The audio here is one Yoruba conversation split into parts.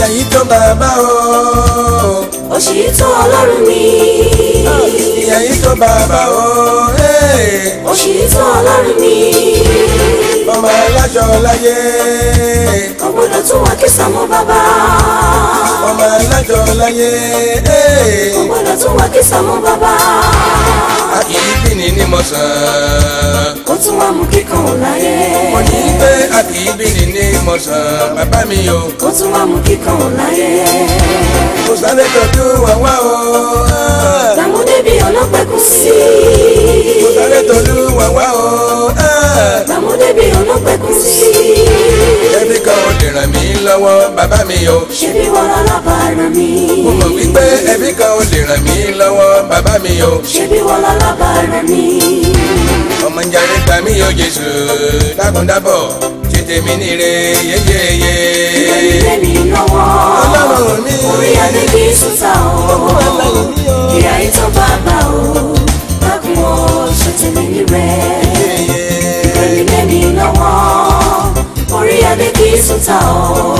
yìí tó bàbá o òṣì tó ọlọ́run mi ìyà yìí tó bàbá o hey. òṣì tó ọlọ́run mi ọmọ aláṣọ láyé kò gbọdọ̀ tún wá kí sàmú bàbá ọmọ aláṣọ láyé hey. kò gbọdọ̀ tún wá kí sàmú bàbá a kì í bí ní ní mọ̀sán kó tún wá mú kíkan ò láyé mo ní pé a kì í bí ní ní mọ̀sán bàbá mi o kó tún wá mú kíkan ò láyé kò sáré tọ́jú wàwá o tàmúdé bí ọlọ́pẹ̀kù sí kò sáré tọ́jú wàwá o tàmúdé bí ọlọ́pẹ̀kù sí ẹbí kan ò lè ràn mí lọ́wọ́ bàbá mi o ṣebí wọn lọ́lábàárà mi mo mọ̀ wípé ẹbí kan ò lè ràn mí lọ́wọ́ bàbá mi o ṣebí wọn lọ́lábàárà mi ọmọ ìjàre gbà mí o Jésù dákúndábọ̀ ṣe tèmi níre yéyéyé ilé mi lọ́wọ́ ọlọ́run mi orí adé kì í sùtà o ìyá ìtọ́ bàbá o dákun o ṣe tèmi ní rẹ̀ ilé mi lọ́wọ́ orí adé kì í sùtà o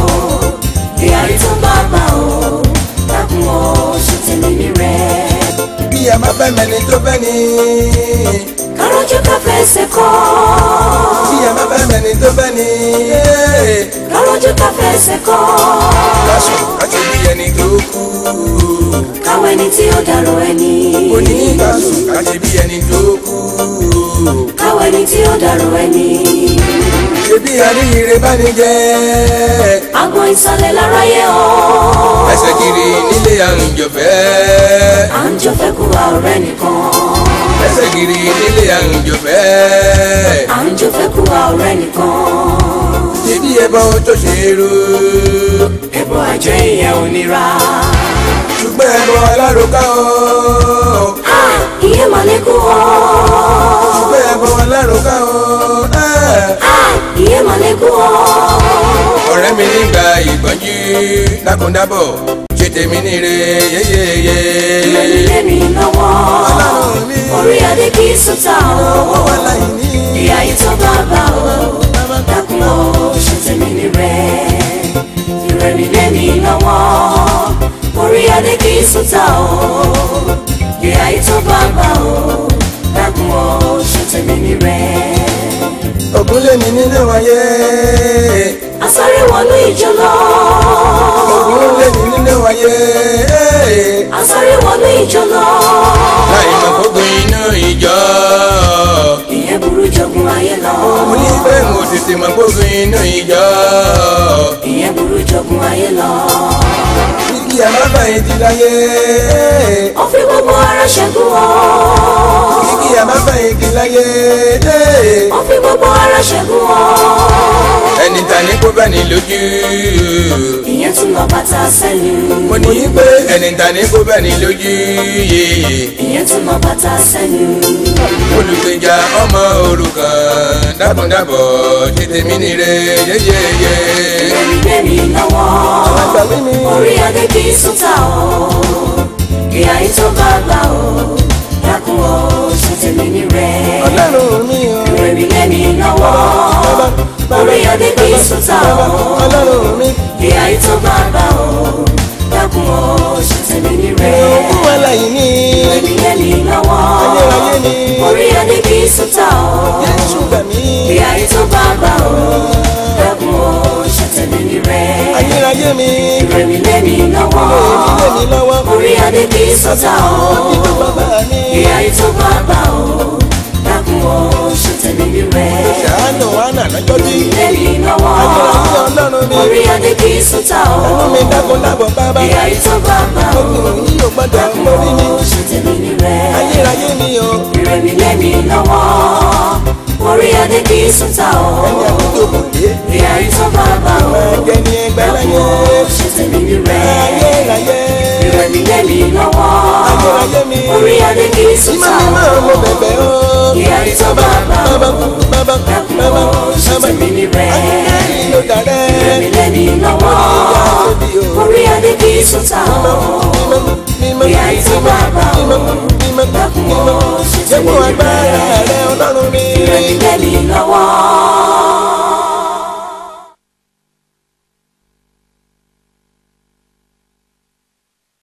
ìyá ìtọ́ bàbá o dákun o ṣe tèmi ní rẹ̀ bí a máa fẹ́ mẹ́ni tó fẹ́ ni kárọ́jú ká fẹsẹ̀ kọ́ bí a máa fẹ́ mẹ́ni tó fẹ́ ni kárọ́jú ká fẹsẹ̀ kọ́ lásù láti bí ẹni tó kú káwọn ẹni tí ó dàrú ẹni òní lásù láti bí ẹni tó kú káwọn ẹni tí ó dàrú ẹni. ṣebí àríyìnrere bá ní jẹ́ Àgbọn ìsàlẹ̀ láráyé o. ẹsẹ̀ kiri nílé àrùnjọ̀fẹ́ À ń jọ fẹ́ kú wa ọ̀rẹ́ nìkan. ẹsẹ̀ kiri nílé àrùnjọ̀fẹ́ À ń jọ fẹ́ kú wa ọ̀rẹ́ nìkan. ṣebí ẹbọ tó ṣe é rú Ẹbọ àjẹ́ ìyẹn ò nira. ṣùgbọ́n ẹbọ alárùká o À ìyẹn mà lè kú o. ṣùgbọ́n ẹbọ alárùká o À ìyẹn mà lè kú o. ọ̀rẹ́ mi nígbà ìgbọ́njú dákúndábọ̀ ṣe tèmi níre yéyéyé Ilé mi lọ́wọ́. Ọlọ́run mi. Orí adé kì í sùtà o. wà láyé ní Ìyá ìtọ́ bàbá o. Dákun o, ṣe tèmi ní rẹ̀. Ìrẹ̀mí lé mi lọ́wọ́. Orí adé kì í sùtà o. Ìyá ìtọ́ bàbá o. Dákun o, ṣe tèmi ní rẹ̀. ògùn lé mi nínú wáyé Asáré wọnú ìjọ lọ. ògùn lé mi nínú wáyé Asáré wọnú ìjọ lọ. láì mọ̀ gbogbo inú ìjọ Ìyẹn burú jogun ayé lọ. mo ní bẹ́ẹ̀ mo tètè mọ̀ gbogbo inú ìjọ Ìyẹn burú jogun ayé lọ. kíkí àmàbàyè ti láyé Ó fi gbogbo ara ṣẹ́gun o. kíkí àmàbàyè ti láyé Ó fi gbogbo ara ṣẹ́gun o. ẹni ta ní kó bá ní lójú Ìyẹn tún lọ bàtà sẹ́yìn. mo ní pé ẹni ta ní kó bá ní lójú yé Ìyẹn tún lọ bàtà sẹ́yìn. olùgbèjà ọmọ òrukàn dákúndábọ̀ ṣe tèmi níre yéyéyé. Ìrẹ̀mí lé mi lọ́wọ́. àgbà mi ni Orí adé kì í súnta o. Ìyá yìí tó bá gbà o. Dákun o, ṣe tèmi ní rẹ̀. ọlọ́run mi o Ìrẹ̀mí lé mi lọ́wọ́. Orí adé kì í súnta o. ọlọ́run mi Ìyá yìí tó bá gbà o. Dákun o, ṣe tèmi ní rẹ̀. òkú aláìní Ìrẹ̀mí lé mi lọ́wọ́. ayérayé ni Orí adé kì í súnta o. Jésù gbà mí Ìyá yìí tó bá gbà o. Dákun o, ṣe tèmi ní rẹ̀. ayérayé mi Ìrẹ̀mí lé mi lọ́wọ́. ìdílé mi lọ́wọ́ Orí adé kì í sọ́tà o. ìlú bàbá mi Ìyá yìí tó bá gbà o. Dákun o, ṣe tèmi ní rẹ̀. ṣàánú àná lọ́jọ́ tí Lé mi lọ́wọ́. ayérayé ọlọ́run mi Orí adé kì í sọ́tà o. ẹnu mi dákúndábọ̀ bàbá Ìyá yìí tó bá gbà o. ogun yìí ò gbọ́dọ̀ Dákun mórí mi o, ṣe tèmi ní rẹ̀. ayérayé mi o Ìrẹ̀mí lé mi lọ́wọ́. Orí adé kì í sọ́tà o. ẹni àbújọ kò dé Ìyá yìí tó bá gbà o. ẹjẹ ní ẹgbẹ́ Dákun láyé o, ṣe tèmi ní rẹ̀. ayérayé Ìrẹ̀mí lé mi lọ́wọ́. ayérayé mi Orí adé kì í ìmọ̀ sọ́tà mi máa o. mo bẹ̀bẹ̀ o Ìyá yìí tó bá gbà o. bàbá bàbá Dákun bàbá o, ṣe bàbá tèmi ní rẹ̀. ayérayé ló dàrẹ́ Ìrẹ̀mí lé mi lọ́wọ́. Orí adé kì í sọ́tà o. Ìyá yìí tó bá gbà o. Dákun o, ṣe tèmi Jẹ́kun ní agbára rẹ̀. rẹ ọlọ́run mi. Ìrẹ̀mí lé mi lọ́wọ́.